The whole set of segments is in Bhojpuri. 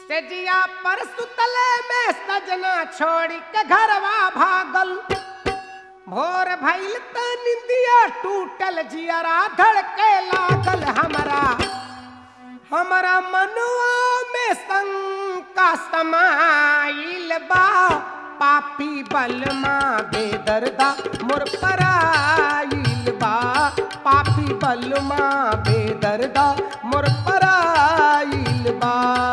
सेजिया पर सुतले में सजना छोड़ के घरवा भागल भोर भइल त निंदिया टूटल जियरा धड़के लागल हमरा हमरा मनुआ में शंका समाइल बा पापी बलमा बेदर्दा मोर पराइल बा पापी बलमा बेदर्दा मोर पराइल बा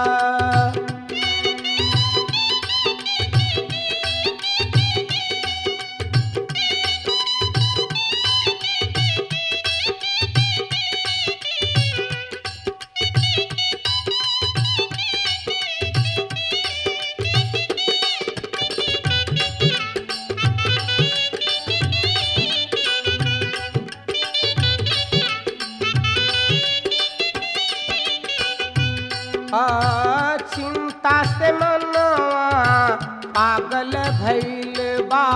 आ, चिंता से मनवा पागल भइल बा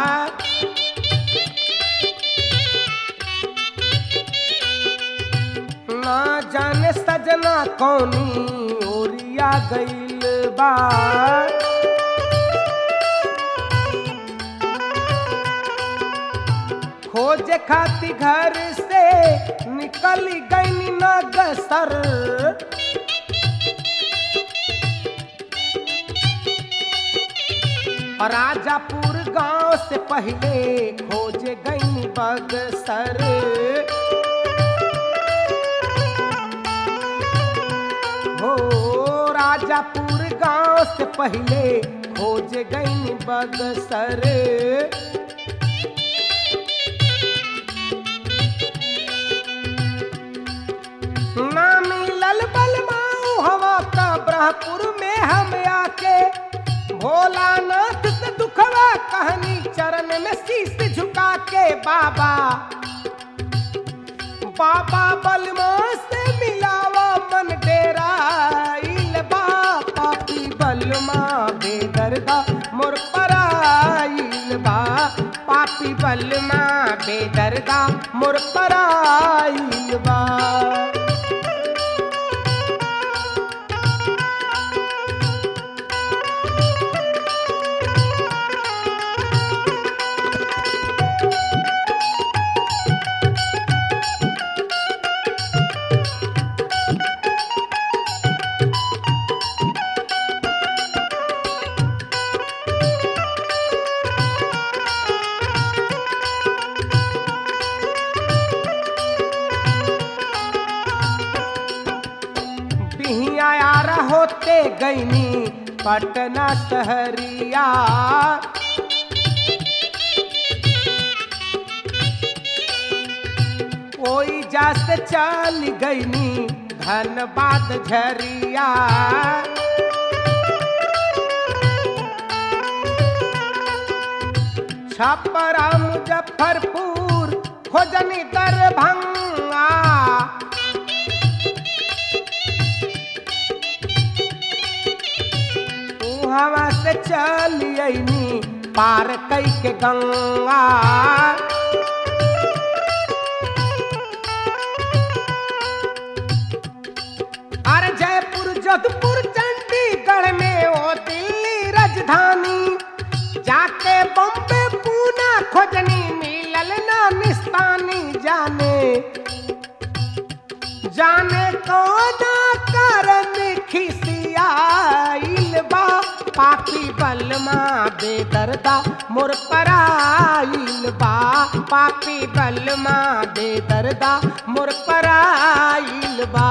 ना जाने सजना कौनी ओरिया गइल बा खोजे खाती घर से निकल गई नगसर राजापुर गांव से पहले खोजे गई बगसर हो राजापुर गांव से पहले खोजे गई बगसर ना मिलल बलमाऊ हवा का ब्रहपुर में हम आके भोलानाथ से दुखवा कहनी चरण में शीश झुका के बाबा बाबा बलमा से मिलावा मन डेरा इल बा पापी बलमा बेदर्दा मोर पराइल बा पापी बलमा बेदर्दा मोर पराइल बा बिहिया यार होते गईनी पटना शहरिया कोई जास चल गईनी धनबाद झरिया छपरा मुजफ्फरपुर खोजनी दरभंगा हवा से चलियनी पार कई के गंगा अरे जयपुर जोधपुर चंडीगढ़ में ओ दिल्ली राजधानी जाके बम्बे पूना खोजनी मिलल ना निस्तानी जाने जाने कौन कारण खिसियाइल बा पापी बलमा बेदर्दा मोर पराइल बा पापी बलमा बेदर्दा मोर पराइल बा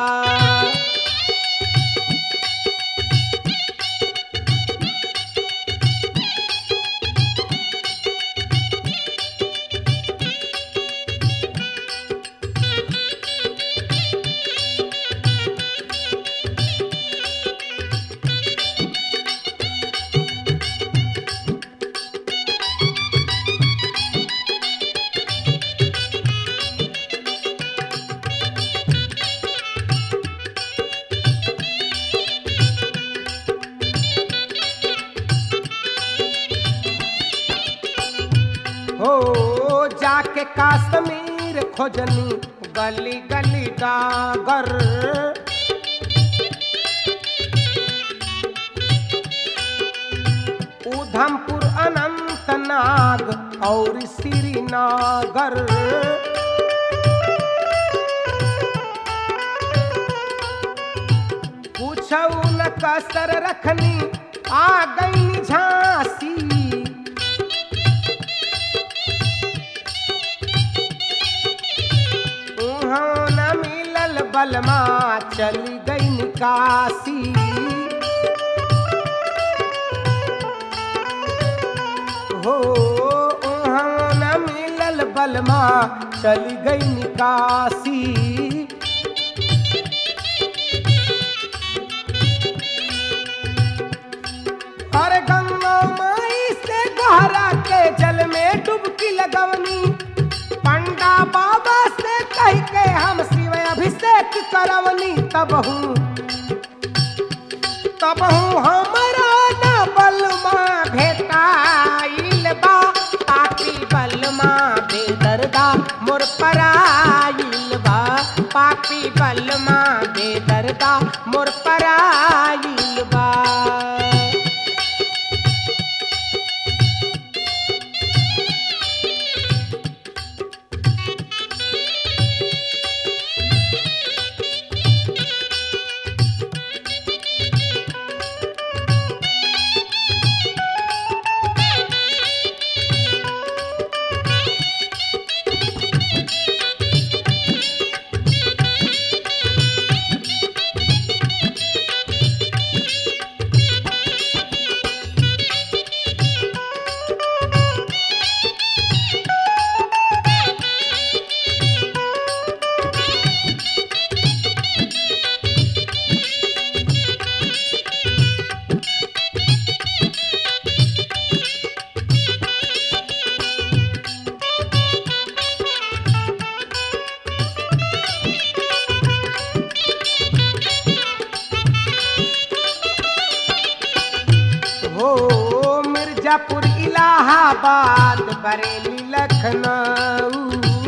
हो जाके काश्मीर खोजनी गली गली डागर ब्रह्मपुर अनंतनाग और श्रीनगर पूछऊ न कसर रखनी आ गई झांसी उहाँ न मिलल बलमा चली गई निकासी हो उहाँ न मिलल बलमा चली गई निकासी अरे गंगा माई से गहरा के जल में डुबकी लगवनी पंडा बाबा से कह के हम शिव अभिषेक करवनी तब हूँ तब हूँ हमारा न बलमा भेटाइल बा पापी बलमा बेदर्दा मोर पराइल बा पापी बलमा बेदर्दा मोर पराइल बा हो मिर्जापुर इलाहाबाद बरेली लखनऊ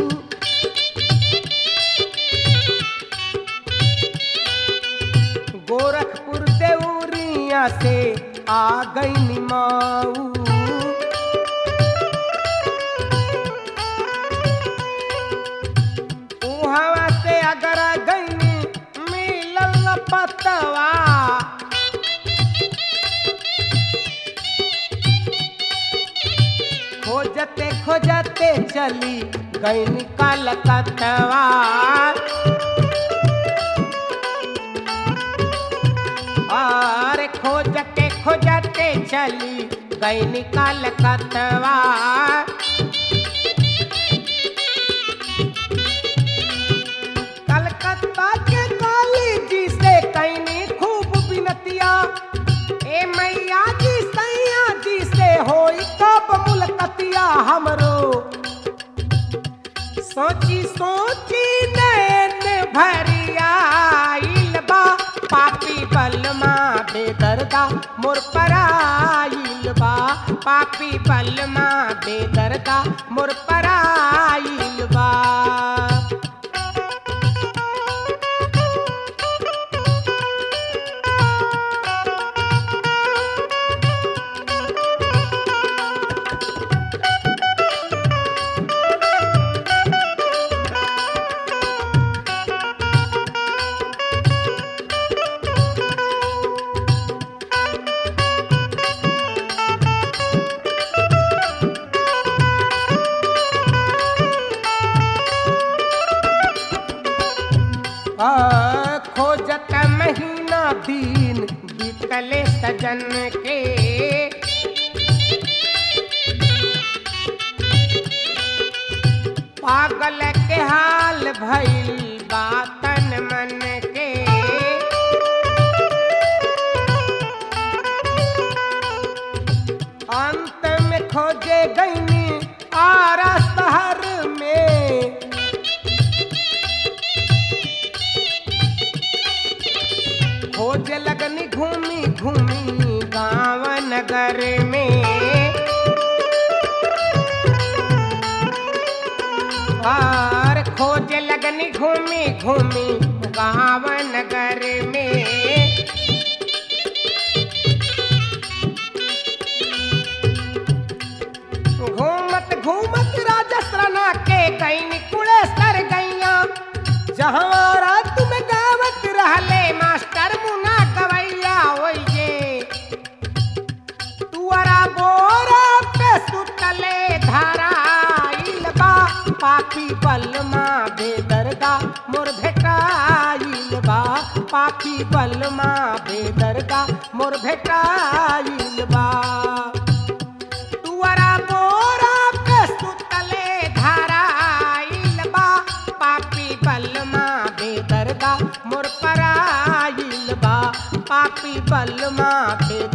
गोरखपुर देउरिया से आ गई निमाऊ उहवा से अगर गई मिलल पतवा खोजते खोजते चली गई निकाल कतवा और खोजते खोजते चली गई निकाल कतवा कलकत्ता के काली जी से कैनी खूब बिनतिया ए मैया जी सैया जी से होई कब मुलकतिया हमरो सोची सोची नैन भरियाइल बा पापी बलमा बेदर्दा मोर पराइल बा पापी बलमा बेदर्दा मोर पराइल बा आ, खोजत महीना दिन बीतले सजन के पागल के हाल भइल बातन मन के अंत में खोजे गईनी आरा शहर में खोज लगनी घूमी घूमी गाँव नगर में और खोज लगनी घूमी घूमी गाँव नगर में पापी बलमा बेदर्दा मोर भेटाइल बा तुअरा मोरा पे सुतले धराइल बा पापी बलमा बेदर्दा मोर पराइल बा पापी बलमा बेदर्दा